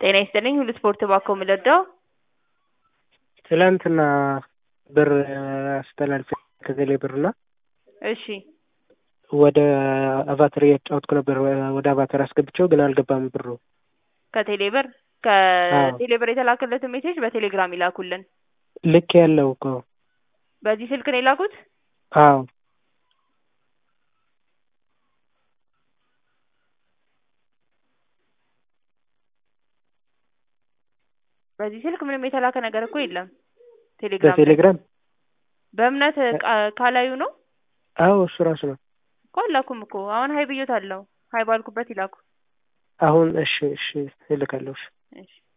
ጤና ይስጥልኝ ሁሉ ስፖርት ባኮ የምልወደው ትላንትና ብር አስተላልፌ ከቴሌ ብር እና እሺ ወደ አቫተር እያጫወትኩ ነበር። ወደ አቫተር አስገብቼው ግን አልገባም ብሩ። ከቴሌ ብር ከቴሌ ብር የተላከለትን ሜሴጅ በቴሌግራም ይላኩልን። ልክ ያለው እኮ በዚህ ስልክ ነው የላኩት? አዎ በዚህ ስልክ ምንም የተላከ ነገር እኮ የለም። ቴሌግራም ላይ በቴሌግራም በእምነት ቃ- ካላዩ ነው አዎ እሱ ራሱ ነው። እኮ አላኩም እኮ አሁን ሀይ ብዮት አለው ሀይ ባልኩበት ይላኩ። አሁን እሺ እሺ እልካለሁ። እሺ እሺ